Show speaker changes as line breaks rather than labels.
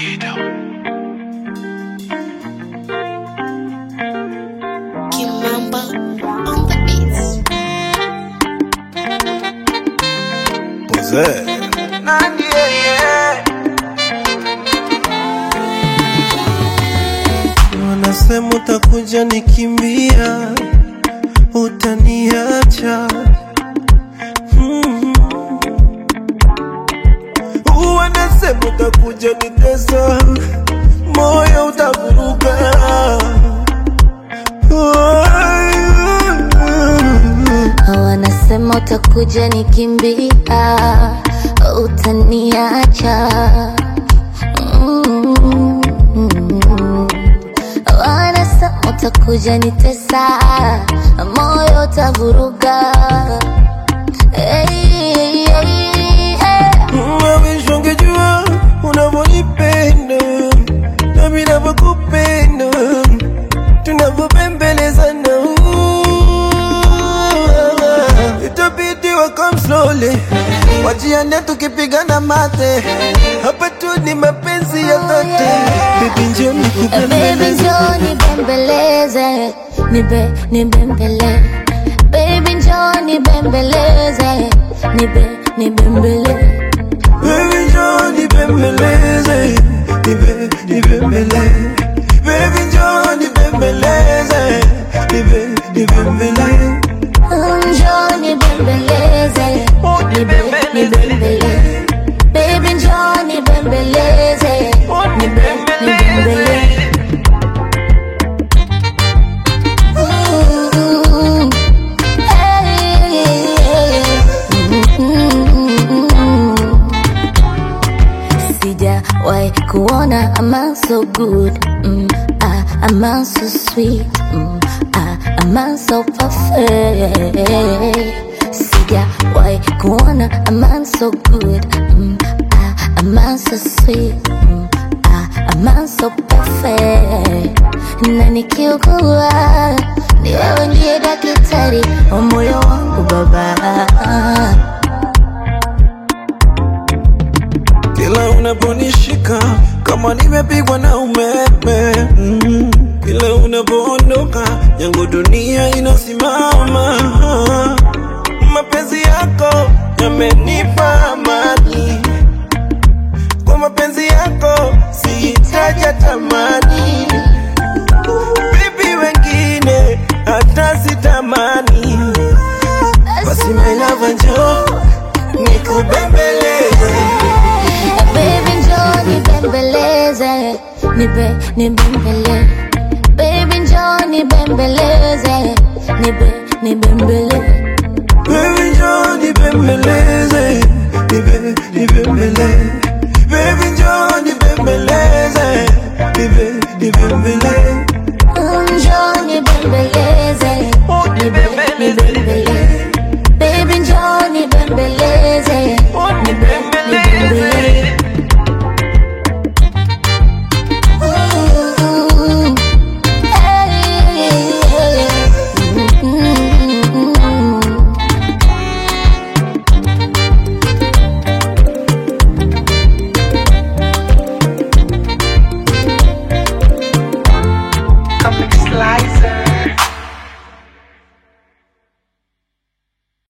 Kimamba on the beats.
Wanasema utakuja nikimbia, utaniacha mm. Wanasema utakuja nitesa, moyo utavuruga
Wanasema utakuja nikimbia, utaniacha. Mm. Wanasema utakuja nitesa, moyo utavuruga. Hey, hey, hey.
Mawish ungejua unavyonipenda nami navyokupenda tunavyopembelezana itabidi wakam slowly wajiane tukipigana mate hapa tu ni mapenzi ya dhati bibi njoo
Baby
nikupembeleze
njoo nibembeleze, nibe nibembele. Baby njoo nibembeleze, nibe nibembele.
Baby njoo nibembeleze nibe nibembele Baby njoo nibembeleze nibe nibembele
Njoo nibembeleze, nibe nibembele. Baby njoo nibembeleze, nibe nibembele. Mm, hey, mm. Sijawahi kuona a man so good mm, ah, a man so sweet mm, ah, a man so perfect Sijawahi kuona a man so good mm, ah, a man so sweet mm, ah, a man so perfect na nikiugua ni wewe ndiye daktari wa moyo wangu baba
Kila unaponishika kama nimepigwa na umeme mm. Kila unapoondoka yangu dunia inasimama Mapenzi yako yamenipa amani Kwa mapenzi yako sihitaji tamani Bibi wengine hata sitamani Basi my love njoo nikubembeleze
Baby njoo nibembeleze, nibe nibembele. Baby njoo nibembeleze, nibe nibembele.
Baby njoo nibembeleze